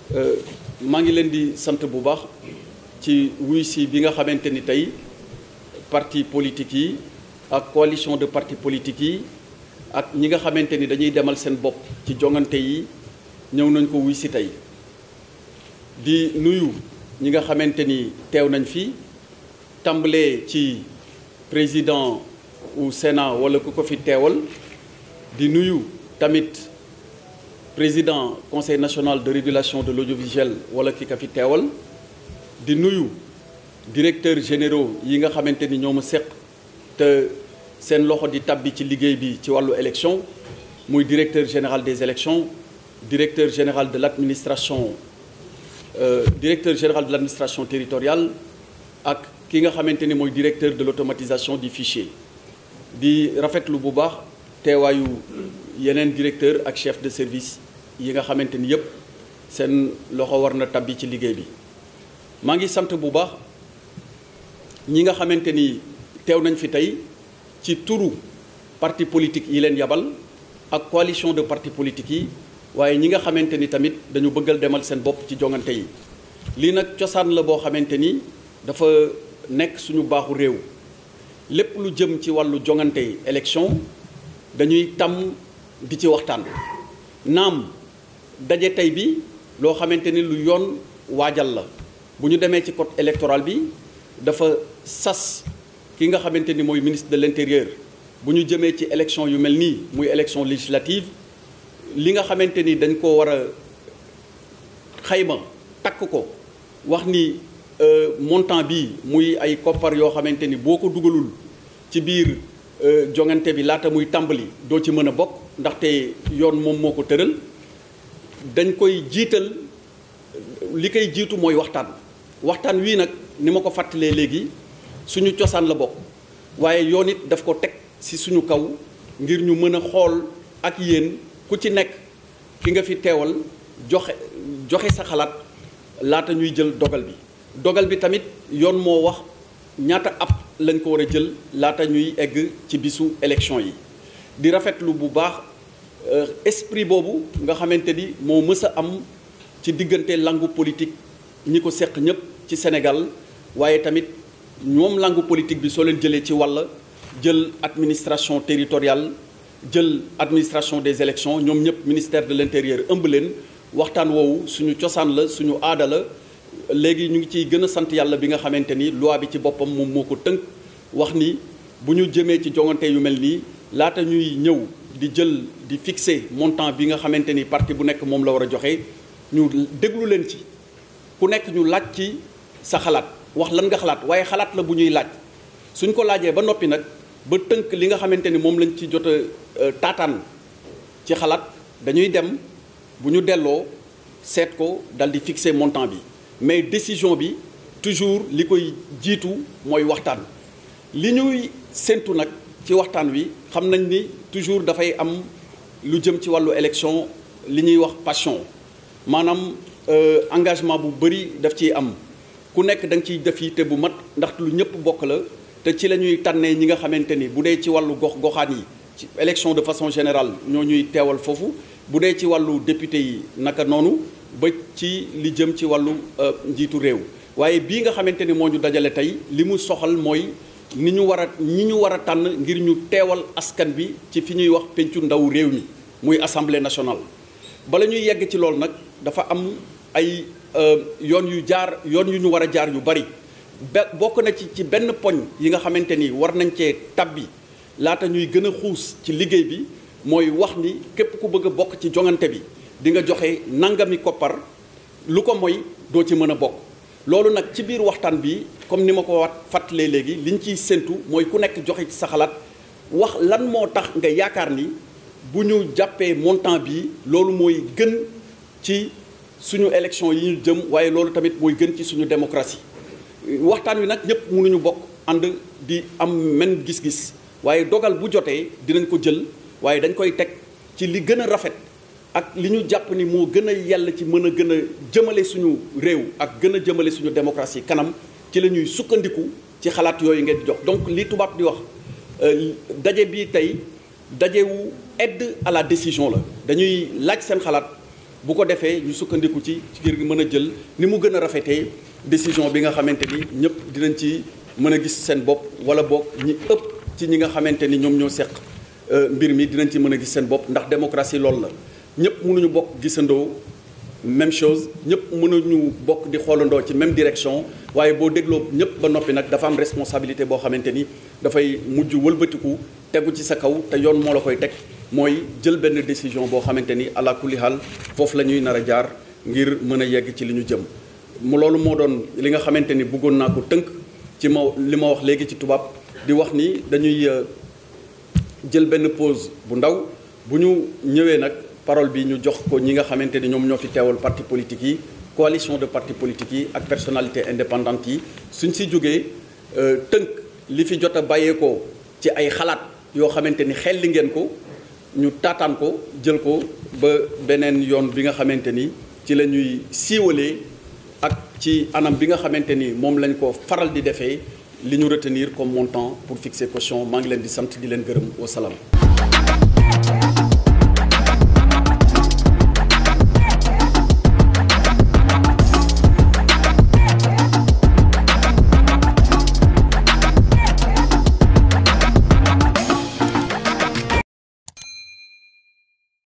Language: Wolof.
maa ngi leen di sant bu baax ci wuy si bi nga xamante ni tey parti politique yi ak coalition de partis politiques yi ak ñi nga xamante ni dañuy demal seen bopp ci jongante yi ñëw nañ ko wuy si tey di nuyu ñi nga xamante ni teew nañ fi tàmbalee ci président u Sénat wala ku ko fi teewal di nuyu tamit président conseil national de régulation de l'audiovisuel wala ki ka fi teewal di nuyu directeurs généraux yi nga xamante ni ñoo ma seq te seen loxo di tabbi ci liggéey bi ci wàllu élection muy directeur général des élections directeur général de l'administration euh, directeur général de l'administration territoriale ak ki nga xamante ni mooy directeur de l'automatisation du fichier di rafetlu bu baax teewaayu yeneen directeur ak chef de service yi nga xamante ni yépp seen loxo war na tabbi ci liggéey bi maa ngi sant bu baax ñi nga xamante ni teew nañ fi tey ci turu parti politique yi leen yabal ak coalition de partis politiques yi waaye ñi nga xamante ni tamit dañu bëggal demal seen bopp ci jongante yi lii nag cosaan la boo xamante ni dafa nekk suñu baaxu réew lépp lu jëm ci wàllu jongante élection dañuy tàmm di ci waxtaan naam daje tey bi loo xamante ni lu yoon waajal la bu ñu demee ci code électoral bi dafa sas ki nga xamante ni mooy ministre de l'intérieur bu ñu jëmee ci élection yu mel nii muy élection législative li nga xamante ni dañ ko war a xayma takk ko wax ni montant bi muy ay koppar yoo xamante ni boo ko dugalul ci biir jongante bi laata muy tàmbali doo ci mën a bokk ndaxte yoon moom moo ko tëral dañ koy jiital li koy jiitu mooy waxtaan waxtaan wii nag ni ma ko fàttalee léegi suñu cosaan la bokk waaye yoon it daf ko teg ci suñu kaw ngir ñu mën a xool ak yéen ku ci nekk ki nga fi teewal joxe joxe sa xalaat laata ñuy jël dogal bi dogal bi tamit yoon moo wax ñaata ab lañ ko war a jël laata ñuy egg ci bisu élection yi di rafetlu bu baax esprit boobu nga xamante ni moo mës a am ci diggante langue politique ñi ko seq ñëpp ci Sénégal waaye tamit ñoom langue politique bi soo leen jëlee ci wàll jël administration territoriale jël administration des élections ñoom ñëpp ministère de l'intérieur ëmb leen waxtaan woowu suñu cosaan la suñu aada la léegi ñu ngi ciy gën a sant yàlla bi nga xamante ni loi bi ci boppam moom moo ko tënk wax ni bu ñu jëmee ci jongante yu mel nii laata ñuy ñëw di jël di fixer montant bi nga xamante ni parti bu nekk moom la war a joxe ñu déglu leen ci ku nekk ñu laaj ci sa xalaat wax lan nga xalaat waaye xalaat la bu ñuy laaj suñ ko laajee ba noppi nag ba tënk li nga xamante ni moom lañ ci jot a taataan ci xalaat dañuy dem bu ñu delloo seet ko dal di fixer montant bi mais décision bi toujours li koy jiitu mooy waxtaan li ñuy séntu nag ci waxtaan wi xam nañ ni toujours dafay am lu jëm ci wàllu élection li ñuy wax passion maanaam engagement bu bëri daf ciy am ku nekk da nga ciy def yi te bu mat ndax lu ñëpp bokk la te ci la ñuy tànnee ñi nga xamante ni bu dee ci wàllu gox goxaan yi ci élection de façon générale ñoo ñuy teewal foofu bu dee ci wàllu député yi naka noonu ba ci li jëm ci wàllu njiitu réew waaye bii nga xamante ni moo ñu dajale tey li mu soxal mooy ni ñu war a ñi ñu war a tànn ngir ñu teewal askan bi ci fi ñuy wax pencu ndaw réew mi muy assemblée nationale. bala ñuy yegg ci loolu nag dafa am ay yoon yu jaar yoon yu ñu war a jaar yu bari be bokk na ci ci benn poñ yi nga xamante ni war nañ cee tabbi laata ñuy gën a xuus ci liggéey bi mooy wax ni képp ku bëgg a bokk ci jongante bi di nga joxe nangami koppar lu ko mooy doo ci mën a bokk. loolu nag ci biir waxtaan bi comme ni ma ko wat fàttalee léegi liñ ciy séntu mooy ku nekk joxe ci sa xalaat wax lan moo tax nga yaakaar ni bu ñu jàppee montant bi loolu mooy gën ci suñu élection yi ñu jëm waaye loolu tamit mooy gën ci suñu démocratie waxtaan wi nag ñëpp mënuñu bokk ànd di am men gis-gis waaye dogal bu jotee dinañ ko jël waaye dañ koy teg ci li gën a rafet ak li ñu jàpp ni moo gën a yell ci mën a gën a jëmale suñu réew ak gën a jëmale suñu démocratie kanam ci la ñuy sukkandiku ci xalaat yooyu ngeen di jox donc li tubaab di wax daje bi tey dajewu aide à la décision la dañuy laaj seen xalaat bu ko defee ñu sukkandiku ci ngir mën a jël ni mu gën a rafetee décision bi nga xamante ni ñëpp dinañ ci mën a gis seen bopp wala boog ñi ëpp ci ñi nga xamante ni ñoom ñoo seq mbir mi dinañ ci mën a gis seen bopp ndax démocratie loolu la ñëpp mënuñu bokk gisandoo même chose ñëpp mënuñu bokk di xoolandoo ci même direction waaye boo dégloo ñëpp ba noppi nag dafa am responsabilité boo xamante ni dafay mujj wëlbatiku tegu ci sa kaw te yoon moo la koy teg mooy jël benn décision boo xamante ni ala kulli haal foofu la ñuy nar a jaar ngir mën a yegg ci li ñu jëm. mu loolu moo doon li nga xamante ni bëggoon naa ko tënk ci ma li ma wax léegi ci tubaab di wax ni dañuy jël benn pause bu ndaw bu ñu ñëwee nag. parole bi ñu jox ko ñi nga xamante ni ñoom ñoo fi teewal parti politique yi coalition de parti politique yi ak personnalité indépendante yi suñ si jógee tënk li fi jot a bàyyeekoo ci ay xalaat yoo xamante ni xel li ngeen ko ñu taataan ko jël ko ba beneen yoon bi nga xamante ni ci la ñuy siiwalee ak ci anam bi nga xamante ni moom lañ ko faral di defee li ñu retenir comme montant pour fixer caution maa ngi leen di sant di leen gërëm wa salaam